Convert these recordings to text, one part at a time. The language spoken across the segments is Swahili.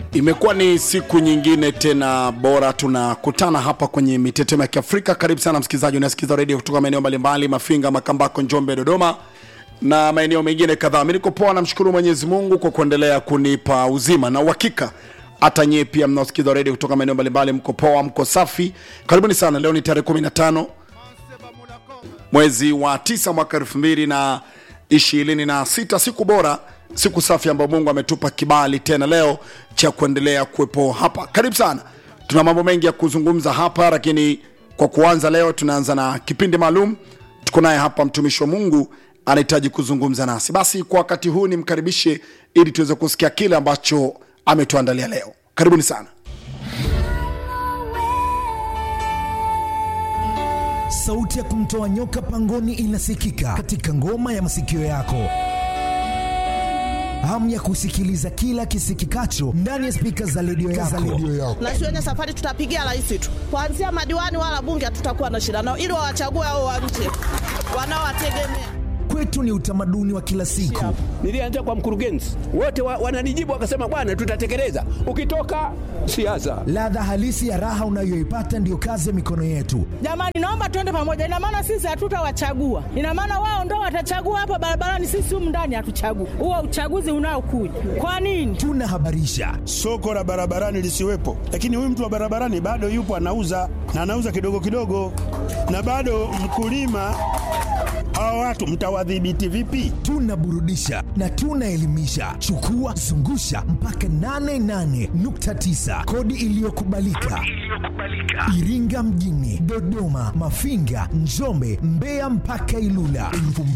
Imekuwa ni siku nyingine tena bora, tunakutana hapa kwenye mitetemo ya Kiafrika. Karibu sana msikilizaji, unasikiza redio kutoka maeneo mbalimbali, Mafinga, Makambako, Njombe, Dodoma na maeneo mengine kadhaa. Mimi niko poa, namshukuru Mwenyezi Mungu kwa kuendelea kunipa uzima na uhakika. Hata nyie pia mnaosikiza redio kutoka maeneo mbalimbali, mko poa, mko safi. Karibuni sana. Leo ni tarehe 15 mwezi wa tisa mwaka elfu mbili na ishirini na sita siku bora siku safi ambayo mungu ametupa kibali tena leo cha kuendelea kuwepo hapa karibu sana tuna mambo mengi ya kuzungumza hapa lakini kwa kuanza leo tunaanza na kipindi maalum tuko naye hapa mtumishi wa mungu anahitaji kuzungumza nasi basi kwa wakati huu nimkaribishe ili tuweze kusikia kile ambacho ametuandalia leo karibuni sana sauti ya kumtoa nyoka pangoni inasikika katika ngoma ya masikio yako hamu ya kusikiliza kila kisikikacho ndani ya spika za redio yako. na shuleni safari tutapigia rais tu, kuanzia madiwani wala bunge hatutakuwa na shida nao, ili wawachague hao wa nje wanaowategemea. Kwetu ni utamaduni wa kila siku. Nilianza kwa mkurugenzi, wote wa, wananijibu wakasema, bwana, tutatekeleza. Ukitoka siasa, Ladha halisi ya raha unayoipata ndiyo kazi ya mikono yetu. Jamani, naomba tuende pamoja. Ina maana sisi hatutawachagua, ina maana wao ndo watachagua hapa barabarani, sisi humu ndani hatuchagui. Huo uchaguzi unaokuja kwa nini? Tunahabarisha, soko la barabarani lisiwepo, lakini huyu mtu wa barabarani bado yupo anauza na anauza kidogo kidogo, na bado mkulima. Hawa watu mtawadhibiti vipi? tunaburudisha na tunaelimisha. Chukua zungusha mpaka 88.9 kodi iliyokubalika Iringa mjini, Dodoma, Mafinga, Njombe, Mbeya mpaka Ilula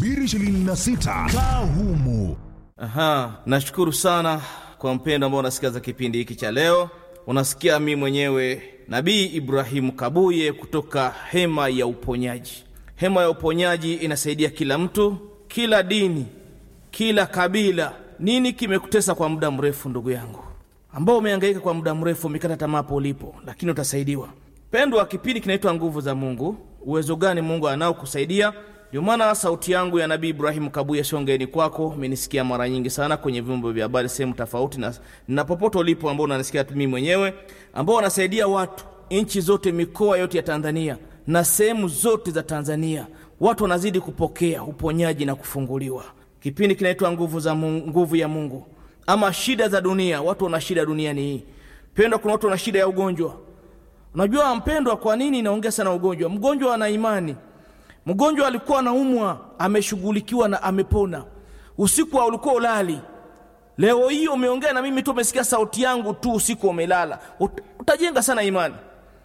2026 kaa humu. Aha, nashukuru sana kwa mpendo ambao unasikiza kipindi hiki cha leo. Unasikia mi mwenyewe Nabii Ibrahimu Kabuye kutoka Hema ya Uponyaji. Hema ya Uponyaji inasaidia kila mtu, kila dini, kila kabila. Nini kimekutesa kwa muda mrefu, ndugu yangu, ambao umehangaika kwa muda mrefu, umekata tamaa hapo ulipo, lakini utasaidiwa. Pendwa, kipindi kinaitwa Nguvu za Mungu. Uwezo gani Mungu anao kusaidia? Ndio maana sauti yangu ya Nabii Ibrahimu Kabuye shongeni kwako. Umenisikia mara nyingi sana kwenye vyombo vya habari sehemu tofauti, na, na popote ulipo ambao unanisikia mimi mwenyewe, ambao wanasaidia watu nchi zote, mikoa yote ya Tanzania na sehemu zote za Tanzania, watu wanazidi kupokea uponyaji na kufunguliwa. Kipindi kinaitwa nguvu za Mungu, nguvu ya Mungu ama shida za dunia. Watu wana shida duniani hii. Pendwa, kuna watu wana shida ya ugonjwa. Unajua mpendwa, kwa nini naongea sana ugonjwa? Mgonjwa ana imani. Mgonjwa alikuwa anaumwa, ameshughulikiwa na amepona. Usiku wa ulikuwa ulali, leo hii umeongea na mimi tu, umesikia sauti yangu tu, usiku umelala, Ut, utajenga sana imani.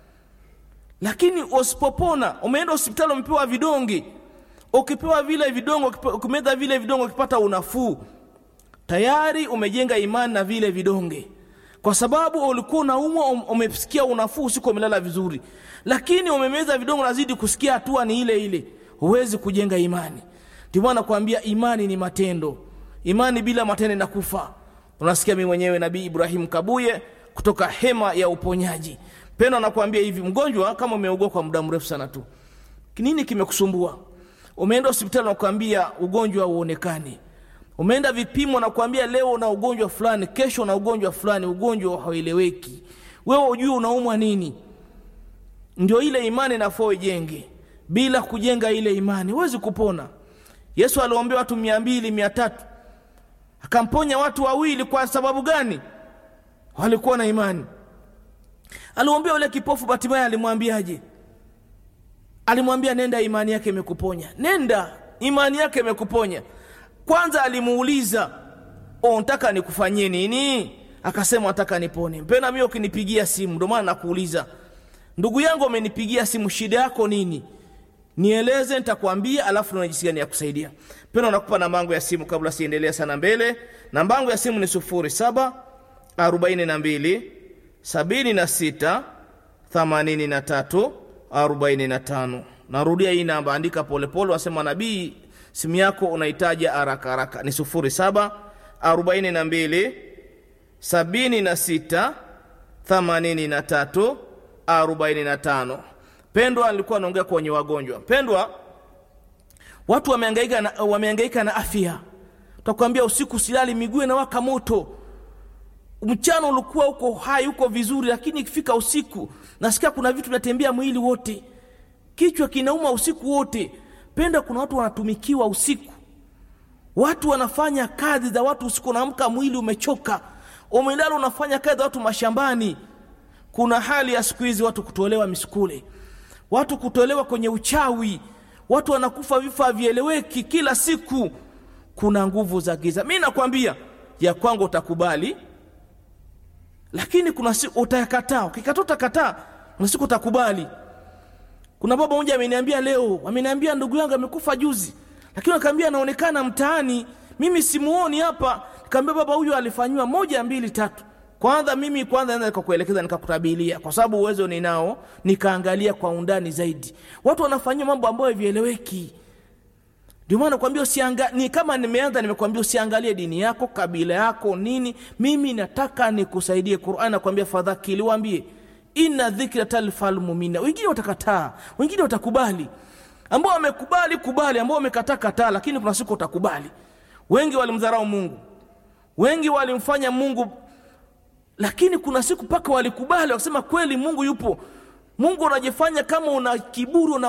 Lakini usipopona, umeenda hospitali, umepewa vidonge, ukipewa vile vidonge, ukipe- ukimeza vile vidonge, ukipata unafuu, tayari umejenga imani na vile vidonge kwa sababu ulikuwa unaumwa, um- umesikia unafuu, usiku umelala vizuri, lakini umemeza vidongo, nazidi kusikia hatua ni ile ile, huwezi kujenga imani. Ndio maana nakwambia imani ni matendo, imani bila matendo inakufa. Unasikia mimi mwenyewe Nabii Ibrahim Kabuye kutoka hema ya uponyaji. Pendo anakuambia hivi, mgonjwa kama umeugua kwa muda mrefu sana tu, nini kimekusumbua? Umeenda hospitali nakwambia ugonjwa hauonekani umeenda vipimo na kuambia leo una ugonjwa fulani, kesho una ugonjwa fulani, ugonjwa haueleweki, wewe ujue unaumwa nini. Ndio ile imani nafaa ijenge. Bila kujenga ile imani huwezi kupona. Yesu aliwaambia watu mia mbili mia tatu akamponya watu wawili. Kwa sababu gani? Walikuwa na imani. Aliwaambia yule kipofu Batimayo, alimwambiaje? Alimwambia nenda, imani yake imekuponya. Nenda, imani yake imekuponya. Kwanza alimuuliza unataka nikufanyie nini? Akasema nataka nipone. Mpena mimi ukinipigia simu, ndio maana nakuuliza ndugu yangu, amenipigia simu, shida yako nini? Nieleze, nitakwambia, alafu na jinsi gani ya kusaidia. Mpena nakupa namba yangu ya simu kabla siendelea sana mbele. Namba yangu ya simu ni 07 42 76 83 45. Narudia hii namba, andika polepole, wasema nabii simu yako unahitaji haraka haraka ni 07 42 76 83 45. Pendwa alikuwa anaongea kwenye wagonjwa. Pendwa, watu wamehangaika na, wamehangaika na afya. Utakwambia usiku silali, miguu inawaka moto, mchana ulikuwa uko hai uko vizuri lakini ikifika usiku nasikia kuna vitu vinatembea mwili wote kichwa kinauma usiku wote penda kuna watu wanatumikiwa usiku watu wanafanya kazi za watu usiku unaamka mwili umechoka umelala unafanya kazi za watu mashambani kuna hali ya siku hizi watu kutolewa misukule watu kutolewa kwenye uchawi watu wanakufa vifo havieleweki kila siku kuna nguvu za giza mi nakwambia ya kwangu utakubali lakini kuna siku utayakataa ukikataa utakataa kuna siku utakubali kuna baba mmoja ameniambia leo ameniambia ndugu yangu amekufa juzi lakini akaambia anaonekana mtaani mimi simuoni hapa kaambia baba huyu alifanyiwa moja mbili tatu kwanza mimi kwanza naweza nikakuelekeza nikakutabilia kwa sababu uwezo ninao nikaangalia kwa undani zaidi watu wanafanyiwa mambo ambayo havieleweki ndio maana nakwambia usianga ni kama nimeanza nimekwambia usiangalie dini yako kabila yako nini mimi nataka nikusaidie qurani nakwambia fadhakili waambie inna dhikra talfal mumina wengine watakataa wengine watakubali ambao wamekubali kubali ambao wamekataa kataa lakini kuna siku utakubali wengi walimdharau mungu wengi walimfanya mungu lakini kuna siku mpaka walikubali wakasema kweli mungu yupo mungu unajifanya kama una kiburi una